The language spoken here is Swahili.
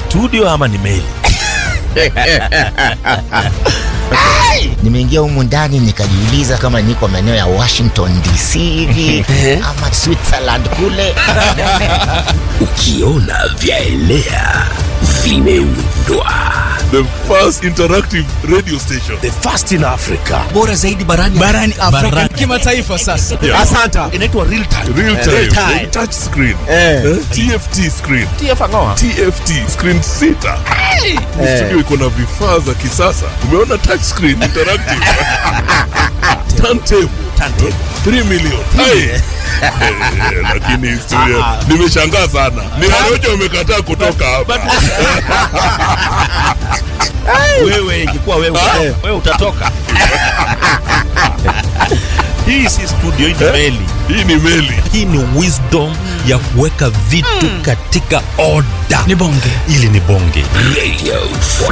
studio ama ni meli? Nimeingia humu ndani nikajiuliza kama niko maeneo ya Washington DC hivi ama Switzerland kule. Ukiona vyaelea vimeundwa. The first interactive radio station. The first in Africa. Bora zaidi barani barani Afrika Barani. kimataifa sasa. Yeah. Asanta. Inaitwa real time. Real time. Real time. Touch screen. Eh. Eh? TFT screen. TFNOA. TFT screen sita. Ni Studio iko na vifaa za kisasa. Umeona touch screen interactive. Turntable. Turntable. 3 million. Hai. Eh, Lakini studio nimeshangaa sana. Ni Warojo wamekataa kutoka hapa. Wewe ingekuwa wewe, wewe utatoka. Hii si studio, hii ni meli. Hii ni meli. Hii ni wisdom ya kuweka vitu katika order. Ni bonge. Ili ni bonge. Radio